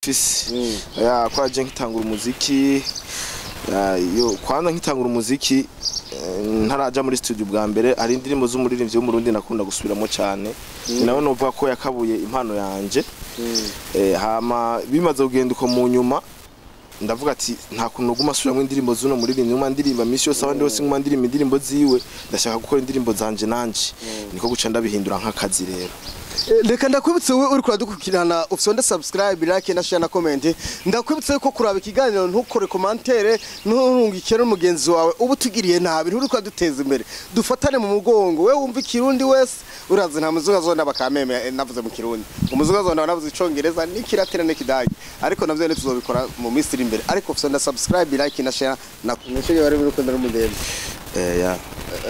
mfise ya kwa je nkitangura umuziki ya, yo kwanza nkitangura umuziki eh, ntaraja muri studio bwa mbere hari indirimbo z'umuririmbyi w'umurundi nakunda gusubiramo cyane ni nawe novuga ko yakabuye impano yanje eh, hama bimaze kugenda uko mu nyuma ndavuga ati nta kuntu nuguma asubiramo indirimbo z'uno muririmbyi nguma ndirimba misi yose abandi bose nguma ndirimba indirimbo ziwe ndashaka gukora indirimbo zanje nanje niko guca ndabihindura nk'akazi rero Eh, reka ndakwibutse wowe uri kuradukurikirana ufite subscribe like na share na comment ndakwibutse ko kuraba ikiganiro ntukore commentaire nturungikire n'umugenzi wawe ubu tugiriye nabi nturi kwaduteza imbere dufatane mu mugongo we wumva ikirundi wese urazi nta muzuga zona bakameme eh, navuze mu kirundi umuzuga zona navuze icongereza n'ikiratira n'ikidagi ariko navyo tuzobikora mu minsi iri imbere ariko ufite subscribe like na share na nishige bari muri kundana umugenzi eh, ya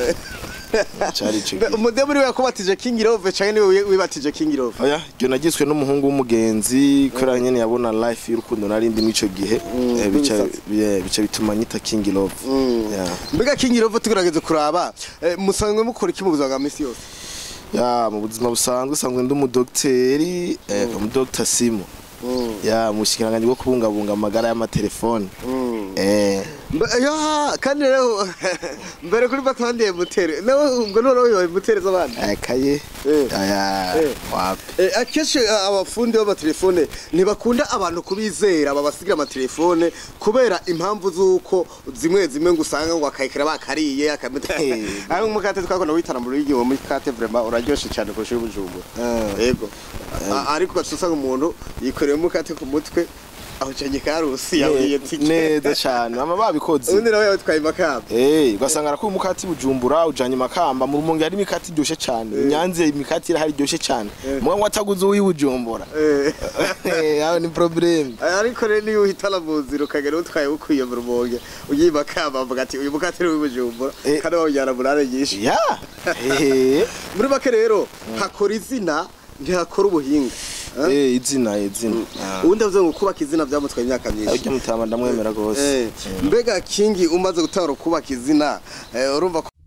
cari ico gihe. umudemu niwe yakubatije King Love canke niwe wibatije King Love oya ibyo nagiswe n'umuhungu w'umugenzi kubera nyene yabona life y'urukundo nari ndi mw'ico gihe eh, bica rw'imisatsi. yeah, bica bituma nyita king love Yeah. mbega King Love tugerageze kuraba eh, musanzwe mukora iki mu buzima bwa misi yose ya mu buzima busanzwe sanzwe ndi umudogiteri eh, umudogita simo ya mu bushikiranganji bwo kubungabunga amagara y'amatelefoni eh Mbe- ya kandi rero mbere kuri batandiye mutere nawe ubwo none uyoboye mutere z'abandi akaye Eh. aya Eh. wapi Eh, akenshi eh, abafundi b'amatelefone ntibakunda abantu kubizera babasigira amatelefone kubera impamvu z'uko zimwe zimwe ngo usanga ngo akayikira bakariye akamita Eh. ari umukate twakunda witana mu rugo muri kate vraiment uraryoshe cyane kurusha ubujumbura Eh. yego A- ariko ugaca usanga umuntu yikoreye umukate ku mutwe aho cyanye karusi yawiye tike neza cyane mama babikoze ubundi nawe yatwaye makamba Eh, ugasanga arakuye umukati bujumbura ujanye makamba mu rumonge hari imikati iryoshe cyane inyanze imikati irahari iryoshe cyane mugabo ataguze uwi bujumbura Eh. Eh, aho ni problem ariko rero niyo uhitana mu nzira ukagera utwaye ukwiye mu rumonge ugiye makamba avuga ati uyu mukate ni w'ibujumbura Eh. kandi bawujyana murare nyinshi ya eh muri make rero hakora izina ntihakora ubuhinga Eh? eh izina izina Ah. ubundi avuze ngo kubaka izina byamutwaye imyaka myinshi ariko mutama ndamwemera gose Eh, mbega kingi umaze gutara kubaka izina eh, urumva ko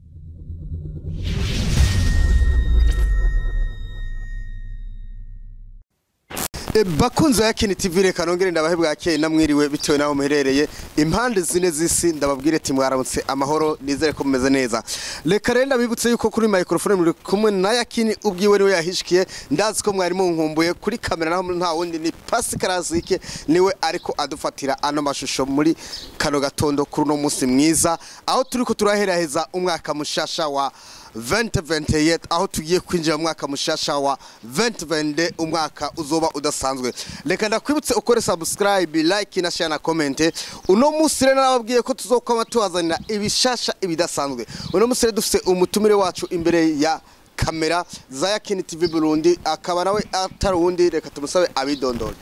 E, bakunzi ya Kini TV reka nongere ndabahe bwakeye namwiriwe bitewe naho muherereye impande zine z'isi ndababwire ati mwaramutse amahoro nizere ko mumeze neza reka rero ndabibutse yuko kuri microphone muri kumwe na Yakini ubwiwe niwe yahishikiye ndazi ko mwari munkumbuye kuri kamera naho nta wundi ni Pascal Azike niwe ariko adufatira ano mashusho muri kano gatondo kuri uno munsi mwiza aho turiko turaheraheza umwaka mushasha wa 2028 aho tugiye kwinjira mu mwaka mushasha wa 2022 umwaka uzoba udasanzwe reka ndakwibutse ukore subscribe like na share na comment uno munsi rero nababwiye ko tuzokwama tubazanira ibishasha ibidasanzwe uno munsi rero dufite umutumire wacu imbere ya kamera za Yakini TV Burundi akaba nawe atari uwundi reka tumusabe abidondore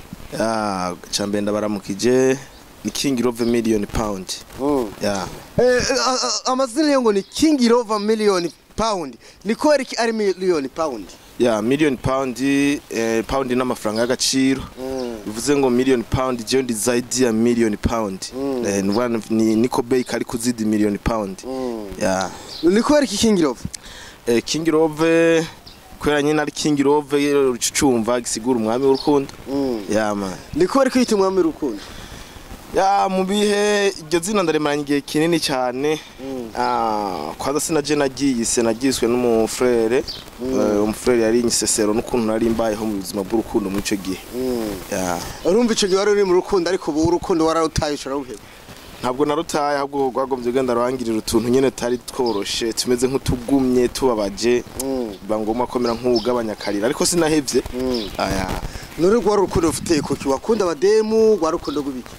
ya cambe ndabaramukije ni king love million pound ya Eh, a- a- amazina yo ngo ni King Love million pound ni kubera iki ari million pound ya million pound eh, pound n'amafaranga y'agaciro bivuze ngo million pound je ndi zaidi ya million pound eh, nuvuga ni niko bay kari kuzidi million pound ya ni kubera iki King Love eh, king love kubera nyine ari king love ucumva gisigura umwami w'urukundo ya man ni kubera ko yita umwami w'urukundo ya mu bihe iryo zina ndaremaranye igihe kinini cyane Ah, kwanza sinaje nagiye se nagiswe n'umufrere Eh, umufrere yari inyisesero n'ukuntu nari mbayeho mu buzima bw'urukundo muri icyo gihe Ya. urumva icyo gihe wari uri mu rukundo ariko ubu urukundo wararutaye ushobora guheba ntabwo narutaye ahubwo rwagombye ugenda rurangirira utuntu nyine tutari tworoshe tumeze nk'utugumye tubabaje biba ngombwa komera nk'ugabanya akarira ariko sinahevye aya nuri rwari urukundo rufite kuki wakunda abademu rwari urukundo rw'ibiki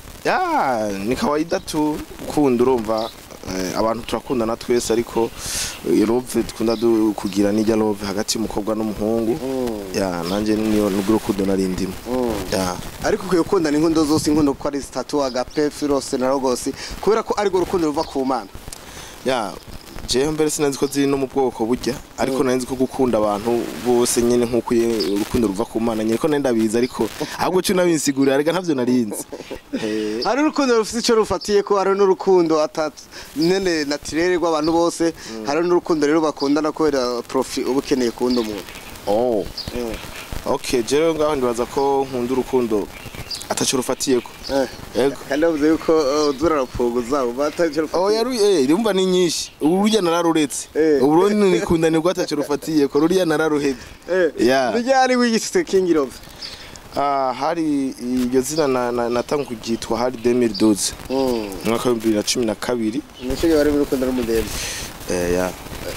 ya ni kawaida tu ukunda urumva eh, abantu turakundana twese ariko eh, love dukunda du- kugira nijya love hagati y'umukobwa n'umuhungu ya nanjye niyo nubwo urukundo nari ndimo ya ariko ukwiye gukundana inkundo zose inkundo kuko ari zitatu agape firose na rogosi kubera ko arirwo rukundo ruva ku mana ya jewe mbere sinanzi ko ziri no mu bwoko burya ariko nari nzi ko gukunda abantu bose nyine nk'uko iyo urukundo ruva ku mana nyine ko nari ndabizi ariko ahubwo cyo nabisigurira ariko ntavyo narinzi Eh, hari urukundo rufite icyo rufatiye ko hari n'urukundo atatu nyine natirere rw'abantu bose hari n'urukundo rero bakundana kubera profi uba ukeneye kuwundi umuntu oh okay jewe ngaho ndibaza ko nkunda urukundo ataco rufatiyeko yego kandi bavuze yuko uh, uzura rapfugu zabo bataje Oh yaru eh rumva ni nyinshi ubu rujya nararuretse Eh. ubu rero nikundanirwa ataco rufatiyeko ruriya nararuhebye Yeah. bijyari wigishitse king love Ah, hari iryo zina na- na- natanga kugitwa hari 2012 mm umwaka wa 2012 nishige bari muri rukundo n'umudemu eh ya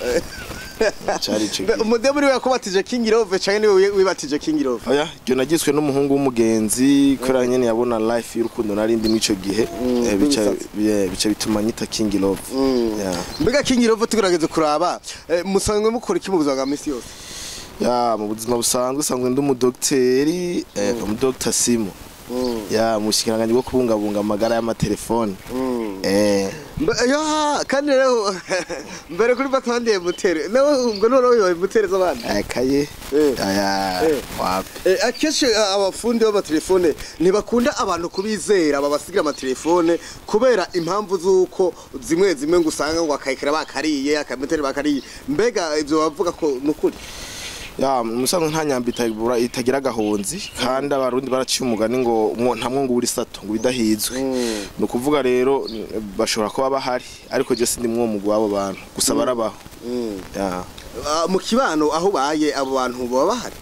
cari ico gihe. umudemu niwe yakubatije king love canke niwe wibatije king love oya iryo nagiswe n'umuhungu w'umugenzi kubera nyene yabona life y'urukundo nari ndi mw'ico gihe Mm, Eh, bica rw'imisatsi. yeah, bica bituma nyita king love Mm. Yeah. mbega king love tugerageze kuraba eh, musanzwe mukora iki mu buzima bwa misi yose ya mu buzima busanzwe usanzwe ndi umudogiteri eh, umudogita simo Mm. ya mu bushikiranganji bwo kubungabunga amagara y'amatelefoni Mm. eh Mbe- ya kandi rero mbere kuri batandiye mutere nawe ubwo none wibaye mutere z'abandi akaye Eh. aya Eh. wapi Eh, akenshi eh, abafundi b'amatelefone ntibakunda abantu kubizera babasigira amatelefone kubera impamvu z'uko zimwe zimwe ngo usanga ngo akayikara bakariye akameteri bakariye mbega ibyo bavuga ko ni ukuri ya musanzwe nta nyamba itabura itagira agahonzi kandi abarundi baraciye umugani ngo umwo- nta mwungu uri sato ngo bidahizwe Mm. ni ukuvuga rero n- bashobora kuba bahari ariko je sindi mwo mugwi w'abo bantu gusa barabaho Mm. ya Ah, mu kibano aho ubaye abo bantu baba bahari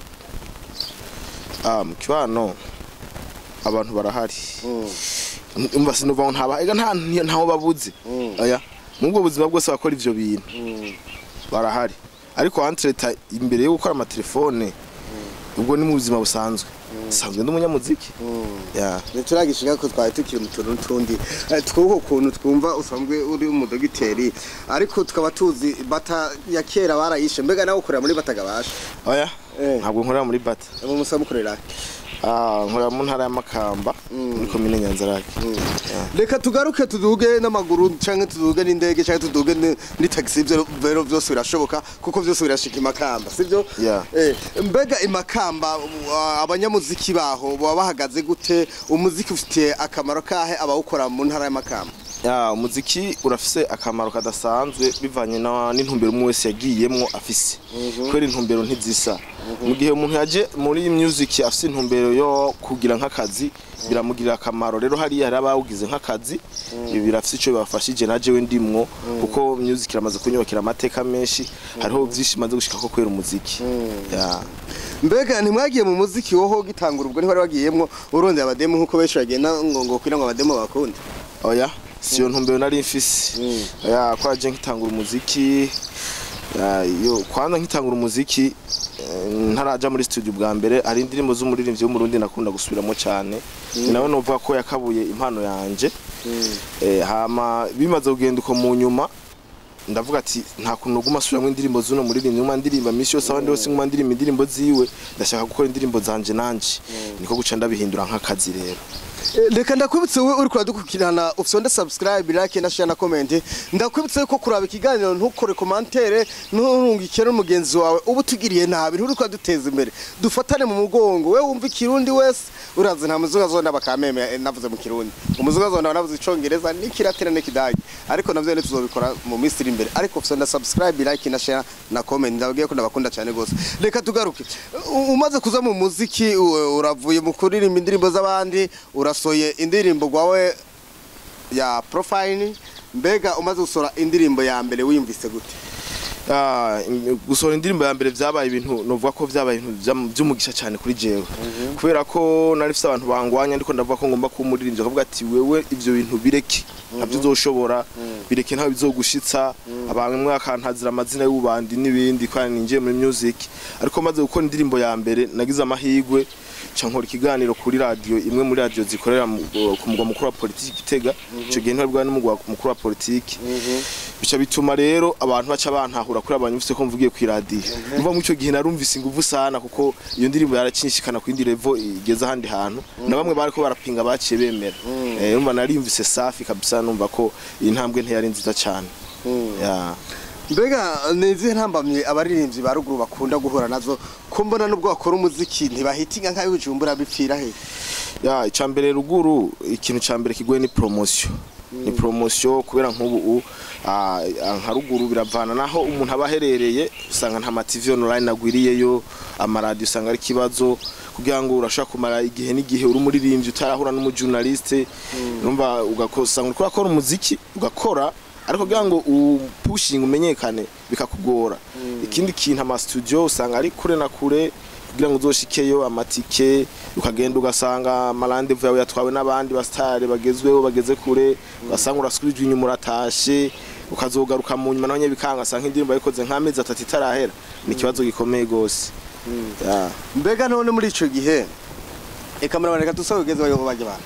ah mu kibano abantu barahari Mm. umva sinuva ngo ntaba ega nta ntaho babuze Mm. oya mubwo buzima bwose bakora ivyo bintu Mm. barahari ariko entreta imbere yo gukora amatelefone ubwo ni mu buzima busanzwe sanzwe ndi umunyamuziki Mm. ya ntituragishinga ko twari tukiri mu tuntu n'utundi Eh, twuko ukuntu twumva usanzwe uri umudogiteri ariko tukaba tuzi bata ya kera barayishe mbega nawe ukorera muri bata gabasha oya Eh. ntabwo nkorera muri bata abo musaba mukorera Ah, nkorera mu ntara y'amakamba muri komine nyanzarake Ya. reka tugaruke tuduge n'amaguru canke tuduge n'indege canke tuduge ni- ni taxi ivyo rero vyose birashoboka kuko vyose birashika imakamba sivyo Yeah. eh, mbega imakamba uh, abanyamuziki baho baba bahagaze gute umuziki ufitiye akamaro kahe abawukora mu ntara y'amakamba ya umuziki urafise akamaro kadasanzwe bivanye na- n'intumbero umwe wese yagiyemwo afise kubera intumbero ntizisa mu gihe umuntu yaje muri music afise intumbero yo kugira nk'akazi biramugirira akamaro rero hariya hari abawugize nk'akazi ibi birafise ico bibafashije na jewe ndimwo kuko music iramaze kunyubakira amateka menshi hariho vyinshi maze gushika ko kubera umuziki ya mbega ntimwagiye mu muziki woho gitangura ubwo ntibari wagiyemwo urondera abademu nk'uko benshi bagenda ngo ngo kugira ngo abademu bakunde oya siyo ntumbero nari mfise Mm. oya kwa je nkitangura umuziki ya, yo kwanza nkitangura umuziki eh, ntaraja muri studio bwa mbere hari indirimbo z'umuririmbyi w'umurundi nakunda gusubiramo cyane ni nawe novuga ko yakabuye impano yanje eh, hama bimaze kugenda uko mu nyuma ndavuga ati nta kuntu nuguma asubiramo indirimbo z'uno muririmbyi nguma ndirimba misi yose abandi bose nguma ndirimba indirimbo ziwe ndashaka gukora indirimbo zanje nanje niko guca ndabihindura nk'akazi rero Eh, reka ndakwibutse wowe uri kuradukukirana ufite subscribe like na share na comment ndakwibutse ko kuraba ikiganiro ntukore commentaire nturungikire n'umugenzi wawe ubu tugiriye nabi nturi kwaduteza imbere dufatane mu mugongo we wumva ikirundi wese urazi nta muzuga zonda bakameme eh, navuze mu kirundi umuzuga zonda navuze icongereza n'ikiratera n'ikidage ariko navyo ne tuzobikora mu minsi iri imbere ariko ufite na subscribe like na share na comment ndabwiye ko ndabakunda cyane gose reka tugaruke U- umaze kuza mu muziki u- uravuye mu kuririmba indirimbo z'abandi urasoye indirimbo gwawe ya profile mbega umaze gusora indirimbo ya mbere wiyumvise gute Ah, in- gusohora indirimbo ya mbere vyabaye ibintu novuga ko vyabaye ibintu vyam- vy'umugisha cyane kuri jewe kubera ko nari mfise abantu bangwanya ariko ndavuga ko ngomba kuba umuririmbyi akavuga ati wewe ivyo bintu bireke ntabyo uzoshobora bireke ntawe bizogushitsa abantu akantazira amazina y'ubandi n'ibindi kandi ninjiye muri music ariko maze gukora indirimbo ya mbere nagize amahigwe ca nkora ikiganiro kuri radio imwe muri radio zikorera mu- ku mugwa mukuru wa politiki Gitega ico gihe ntibari bwa n'umugwa mukuru wa politiki bica bituma rero abantu baca bantahura kuri abantu bifise ko mvugiye ku radio umva mu ico gihe narumvise inguvu sana kuko iyo ndirimbo yaracinshikana ku yindi level igeze ahandi hantu na bamwe bariko barapinga baciye bemera eh umva nariyumvise safi kabisa numva ko iyi ntambwe ntiyari nziza cyane ya mbega ni izihe ntambamye abaririmbyi ba ruguru bakunda guhura nazo ko mbona n'ubwo bakora umuziki ntibahitinga nk'abibujumbura bipfira he ya icambere ruguru ikintu ca mbere kigoye ni promotion ni promotion kubera nk'ubu u- ah, ah, nka ruguru biravana naho umuntu aba aherereye usanga nta ma TV online agwiriyeyo amaradiyo usanga ari ikibazo kugira ngo urashaka kumara igihe n'igihe uri umuririmbyi utarahura n'umujournaliste numva ugakosanga uriko urakora umuziki ugakora ariko kugira ngo upushinga umenyekane bikakugora ikindi kintu ama studio usanga ari kure na kure kugira ngo uzoshikeyo amatike ukagenda ugasanga amarandevu yawe yatwawe n'abandi basitari bagezweho bageze kure ugasanga urasubijwe inyuma uratashe ukazogaruka mu nyuma naho nyine bikanga asanga indirimbo yayikoze nk'amezi atatu itarahera ni ikibazo gikomeye gose Ya. mbega none muri ico gihe eka murabona reka dusabe ugeze bayo bajya abantu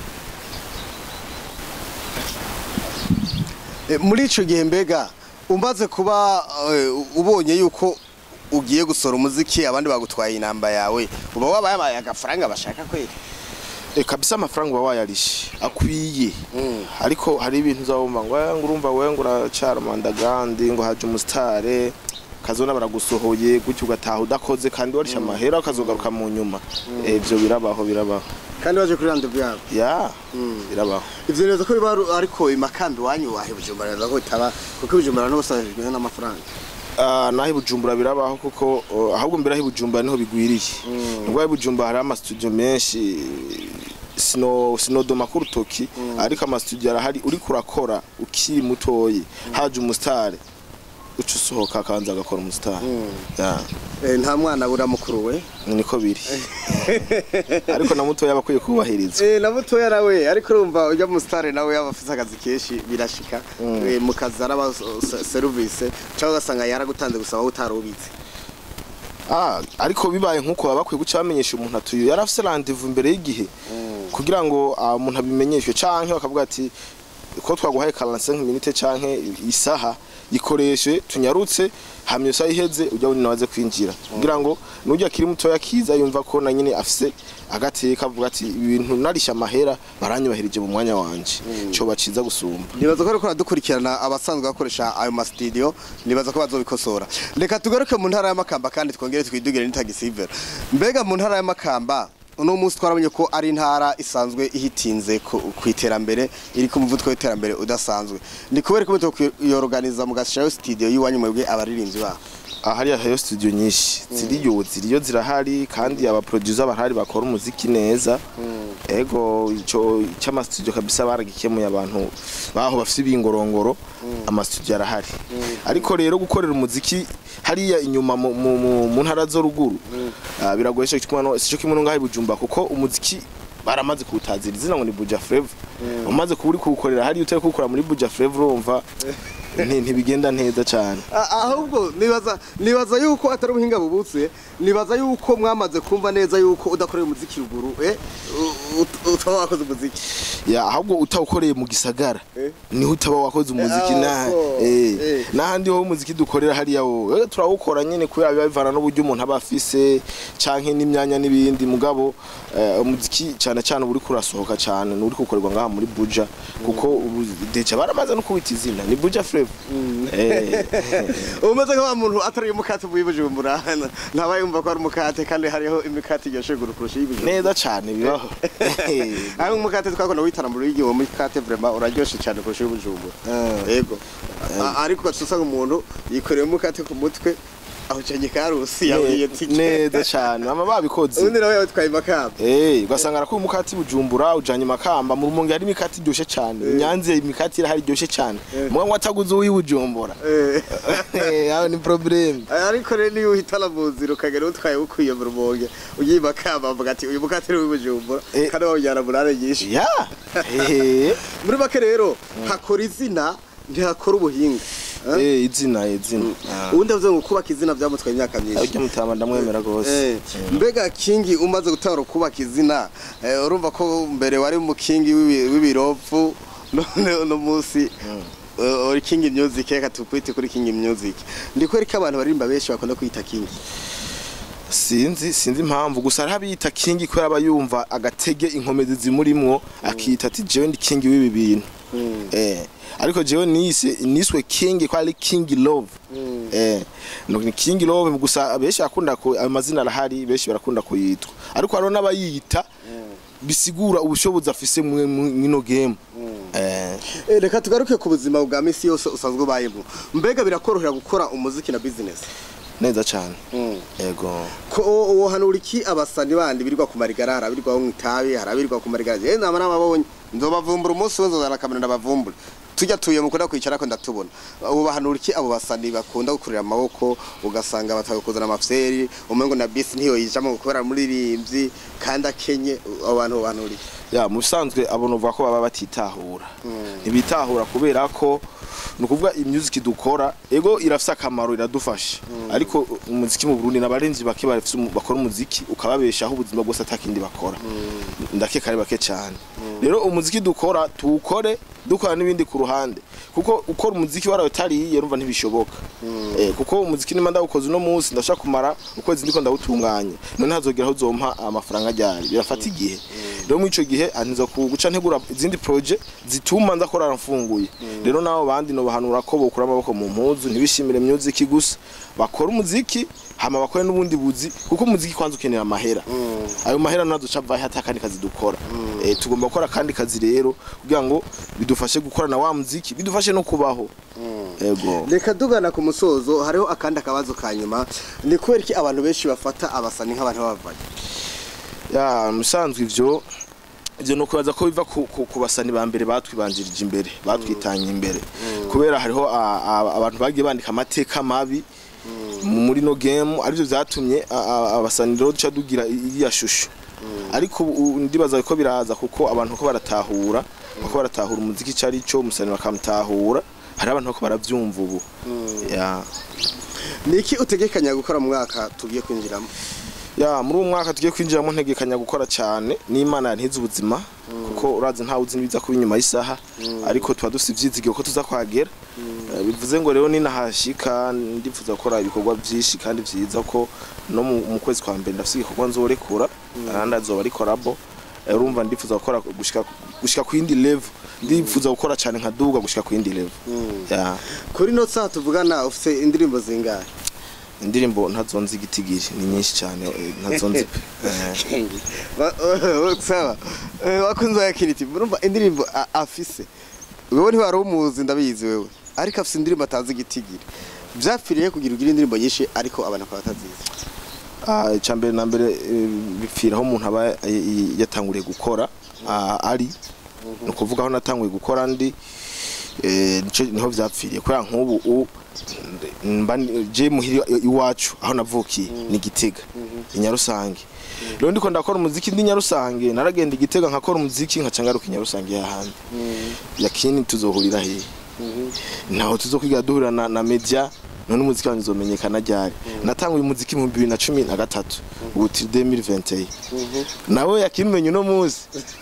Eh, muri ico gihe mbega umaze kuba eh, ubonye yuko ugiye gusora umuziki abandi bagutwaye inamba yawe uba wabaye agafaranga bashaka kwera E, kabisa amafaranga uba wayarishe akwiye ariko hari ibintu uzabumva ngo "Eh, ngo urumva wewe ngo uracara mandagandi ngo haje umusitare kazona baragusohoye gutyo ugataha udakoze kandi warishe amahera ukazogaruka mu nyuma Eh, ivyo birabaho birabaho kandi waje kuri randevu yabo ya birabaho ivyo neza ko biba ari- ariko imakambi wanyu wahe bujumbura neza ko bitaba kuko ibijumbura n'ubusajijwe n'amafaranga Ah, naho i bujumbura birabaho kuko oh, ahubwo mbere aho i bujumbura niho bigwiriye nubwo aho i bujumbura hari amastudio menshi sino sinodoma ku rutoki ariko amastudio arahari uriko urakora ukiri mutoyi haje umusitari uca usohoka akabanza agakora umusitari Ya, Eh, nta mwana bura mukuru we niko biri ariko na mutoya aba akwiye kubahirizwa Eh, na mutoya nawe ariko urumva ujya mu sitare nawe yaba afite akazi kenshi birashika Eh, mu kazi araba se- serivisi cyangwa ugasanga yaragutanze gusaba wowe utarubitse Ah, ariko bibaye nk'uko baba bakwiye guca bamenyesha umuntu atuye yari afise randevu imbere y'igihe kugira ngo ah, umuntu abimenyeshwe canke bakavuga ati ko twaguhaye 45 minute canke isaha ikoreshe tunyarutse hamye isaha iheze ujya wuni nawaze kwinjira kugira ngo nujya kiri mutoya kiza yumva ko na nyine afise agateka avuga ati ibintu narisha amahera baranyubahirije mu mwanya wanje cyo baciza gusumba nibaza ko ariko aradukurikirana abasanzwe bakoresha ayo masitidiyo nibaza ko bazobikosora reka tugaruke mu ntara y'amakamba kandi twongere twidugire n'itagisivera mbega mu ntara y'amakamba uno munsi twarabonye ko ari intara isanzwe ihitinze ku ku iterambere iri ku muvuduko w'iterambere udasanzwe ni kubera ko mutokwiyorganiza mugashyiraho sitidiyo y'iwanyu mwebwe abaririmbyi baho Ah, hariya hariyo studio nyinshi ziriyo ziriyo zirahari kandi aba producer barahari bakora umuziki neza ego ico cyama studio kabisa baragikemuye abantu baho bafite ibingorongoro ama studio arahari ariko rero gukorera umuziki hariya inyuma mu- mu mu- mu ntara zo ruguru ah, biragoye cyo kimwe sico kimwe ngaho i Bujumbura kuko umuziki baramaze kuwutazira izina ngo ni Buja Flavor umaze kuba uri kuwukorera hariya utari kuwukora muri Buja Flavor urumva nti- ntibigenda neza cyane A- ahubwo nibaza nibaza yuko atari ubuhinga bubutse nibaza yuko mwamaze kumva neza yuko udakoreye umuziki ruguru eh u- u- utaba wakoze umuziki ya ahubwo utawukoreye mu gisagara Eh. niho utaba wakoze umuziki Ah, na so, eh eh. n'ahandi ho umuziki dukorera hariya wo eh, turawukora nyine kubera biba bivana n'uburyo umuntu aba afise canke n'imyanya n'ibindi mugabo eh, umuziki cyane cyane uba uriko urasohoka cyane n'uri gukorerwa ngaha muri Buja kuko ubu deja baramaze no kubita izina ni Buja Flavor eh umeze nka wa muntu atari umukate uvuye i bujumbura ntaba yumva ko ari umukate kandi hariho imikate iryoshe guru kurusha iy'ibujumbura neza cyane bibaho aho umukate twakunda witara mu rugi uwo mukate vraiment uraryoshe cyane kurusha iy'ibujumbura Eh. yego A- ariko ugaca usanga umuntu yikoreye umukate ku mutwe aho cenye karusi yaburiye tike neza cyane mama babikoze ubundi nawe yatwaye imakamba Eh, ugasanga arakuye umukati bujumbura ujanye makamba mu rumonge hari imikati iryoshe cyane inyanze imikati irahari iryoshe cyane Eh. mwe wataguze uwi bujumbura Eh. Eh, aho ni problem ariko rero niyo uhitana mu nzira ukagera utwaye ukwiye mu rumonge ugiye imakamba avuga ati uyu mukate ni uw'ibujumbura Eh. kandi bawujyana mu ntara nyinshi ya eh muri make rero hakora izina ntihakora ubuhinga Eh? eh izina izina Ah. ubundi avuze ngo kubaka izina byamutwaye imyaka myinshi ariko mutama ndamwemera Eh, gose mbega kingi umaze gutara kubaka izina eh, urumva ko mbere wari umukingi w'ibi- w'ibirovu none uno munsi eh, uri kingi music reka tukwite kuri kingi music ndiko ko abantu baririmba benshi bakunda kwita kingi sinzi sinzi impamvu gusa hari abiyita kingi kubera aba yumva agatege inkomezi zimurimwo akita ati jewe ndi kingi w'ibi bintu eh ariko jewe nise niswe king ko ari king love eh no ni king love gusa benshi bakunda ko amazina arahari benshi barakunda kuyitwa ariko hariho n'abayita bisigura ubushobozi afise mu mwino game eh Eh, reka tugaruke ku buzima bwa misi yose usanzwe ubayemo mbega birakorohera gukora umuziki na business neza cyane yego ko uwo hano uri ki abasani bandi birirwa ku marigara harabirirwa mu itabi harabirirwa ku marigara je nama nababonye nzobavumbura umunsi we nzozana kamera ndabavumbura tujya tuye mukunda kwicara ko ndatubona ubu bahanura iki abo basani bakunda gukurira amaboko ugasanga batagukuzana amafyeri umengo na bisi ntiyo yijamo gukora muririmbyi kandi akenye abo bantu bahanura iki ya mu bisanzwe abo novuga ko baba batitahura ntibitahura kubera ko ni ukuvuga imyuziki dukora ego irafise akamaro iradufasha ariko umuziki mu Burundi n'abarenzi bake bafise umu- bakora umuziki ukababeshaho ubuzima bwose atakindi bakora ndakeka ari bake cyane rero umuziki dukora tuwukore dukora n'ibindi ku ruhande kuko ukora umuziki warawe utariye urumva ntibishoboka eh, kuko umuziki nimba ndawukoze uno munsi ndashaka kumara ukwezi ndiko ndawutunganye none hazogera aho uzompa amafaranga ryari birafata igihe rero muri ico gihe antiza guca ntegura izindi projet zituma ndakora mfunguye rero nabo bandi no bahanura ko bokura amaboko mu mpuzu ntibishimire music gusa bakora umuziki hama bakore n'ubundi buzi kuko umuziki kwanza ukenera amahera ayo mahera nazo vahe hata kandi kazi dukora eh, tugomba gukora kandi kazi rero kugira ngo bidufashe gukora na wa muziki bidufashe no kubaho ego reka tugana ku musozo hariho akandi akabazo ka nyuma ni kubera iki abantu benshi bafata abasani nk'abantu b'abavanye ya musanzwe ivyo ivyo no kubaza ko biva ku, ku, ku basani ba mbere batwibanjirije imbere batwitanye imbere kubera hariho a- a- abantu bagiye bandika amateka mabi mu- muri no game arivyo vyatumye a- a- abasani rero duca dugira iriya shusho ariko ubu ndibaza ko biraza kuko abantu ko baratahura bako baratahura umuziki ico ari cyo umusani bakamutahura hari abantu bako baravyumva ubu ya ni iki utegekanya gukora mu mwaka tugiye kwinjiramo ya muri uwo mwaka tugiye kwinjiramo ntegekanya gukora cyane n'imana yantize ubuzima kuko urazi ntawe uzi n'ibiza kuba inyuma y'isaha ariko tuba dufite ivyizigiro ko tuza kuhagera Eh, bivuze ngo rero ninahashika ndifuza gukora ibikorwa byinshi kandi vyiza ko no mu mu kwezi kwa mbere ndafise igikorwa nzorekura kandi azoba ari korabo Eh, urumva ndifuza gukora gushika gushika ku yindi level ndifuza gukora cyane nkaduga gushika ku yindi level ya kuri no saa tuvugana ufite indirimbo zingahe indirimbo ntazonzi igitigiri ni nyinshi cyane eh, ntazonzi pe Eh. Ba- sawa Eh, wakunze wa kiriti urumva indirimbo a- afise wewe ntiwari umuzi ndabizi wewe ariko afise indirimbo atazi igitigiri vyapfiriye kugira ugire indirimbo nyinshi ariko abantu bakaba batazizi Ah, icya mbere na mbere eh, bipfira aho umuntu aba eh, eh, yatanguriye gukora ah, ari ni ukuvuga aho natanguye gukora ndi eh, nico niho vyapfiriye kubera nk'ubu u- mba ni- je muhiri iwacu aho navukiye ni gitega i nyarusange rero ndiko ndakora umuziki ndi nyarusange naragenda igitega nkakora umuziki nkaca ngaruka i nyarusange yahandi yakini tuzohurira hehe ntaho tuzokwiga duhurira na, na media none umuziki wanjye uzomenyekana ryari natanguye umuziki mu bibiri na cumi na gatatu ubu turi 2021 nawe yakimenye uno munsi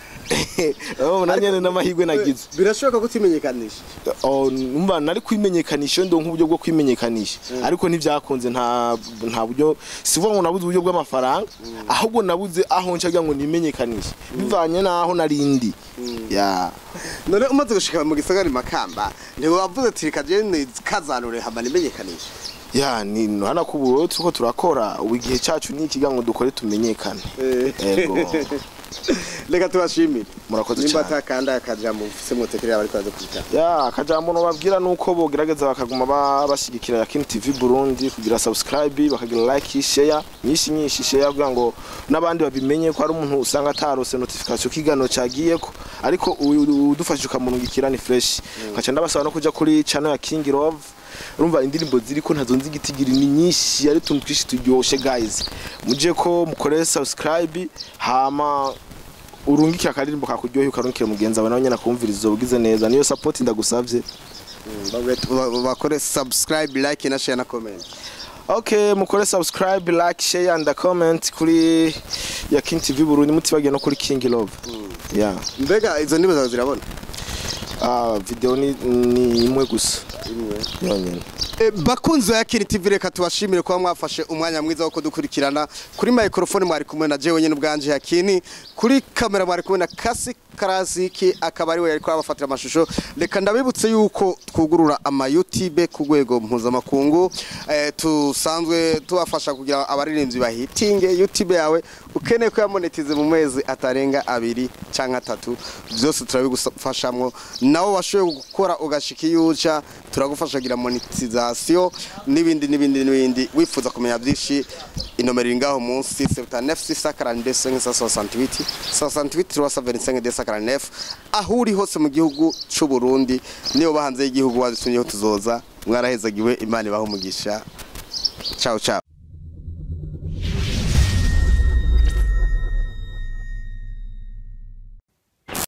Oh, nanyene n'amahirwe nagize birashoboka ko utimenyekanisha Oh, numva nari kwimenyekanisha ndo nk'uburyo bwo kwimenyekanisha ariko ntivyakunze nta nta buryo sivuga ngo nabuze uburyo bw'amafaranga ahubwo nabuze aho ncagira ngo nimenyekanishe bivanye naho narindi ya none umaze gushika mu gisagara makamba ntiwavuze ati reka jene kazanure hama nimenyekanisha ya ni hana kuburo turiko turakora ubu igihe cacu ni ikiga ngo dukore tumenyekane ego reka tubashimire Murakoze nimba cane. atakanda akajambo mufise mutekerera bariko baza kwita ya akajambo nobabwira nuko bogerageza bakaguma ba- bashigikira Yakin TV Burundi kugira subscribe bakagira like share nyinshi nyinshi share kugira ngo n'abandi babimenye ko ari umuntu usanga atarose notification kigano cagiyeko ariko u- udufashije ukamurungikira ni fresh nkaca ndabasaba no kuja kuri channel ya King Love urumva indirimbo ziriko ntazonzi igitigiri ni nyinshi ari tuntu twishi turyoshe guys muje ko mukore subscribe hama urungikira akaririmbo kakuryoheye ukarungikira mugenzi wawe nawe nyene akumviriza ubugize neza niyo support ndagusavye bakore subscribe like na share na comment okay mukore subscribe like share and comment kuri ya King TV Burundi mutibagiye no kuri King Love yeah mbega izo ndirimbo zawe zirabona ah video ni, ni imwe gusa yonyene E, bakunzi ya Kiri TV reka tubashimire kuba mwafashe umwanya mwiza wo kudukurikirana kuri microphone mwari kumwe na jewe nyene ubwanje Yakini kuri kamera mwari kumwe na Kasi Karasiki akaba ari we yariko abafatira amashusho reka ndabibutse yuko twugurura ama YouTube ku rwego mpuzamakungu eh, tusanzwe tubafasha kugira abaririmbyi bahitinge YouTube yawe ukeneye ko yamonetize mu mezi atarenga abiri canke atatu byose turabigufashamwo nawo washoboye gukora ugashika iyo uca turagufasha kugira monetization n'ibindi n'ibindi n'ibindi wifuza kumenya byinshi inomero iri ngaho munsi 79 642 aho uri hose mu gihugu c'u Burundi niyo bahanze y'igihugu wazitumyeho tuzoza mwarahezagiwe imana ibaho umugisha ciao ciao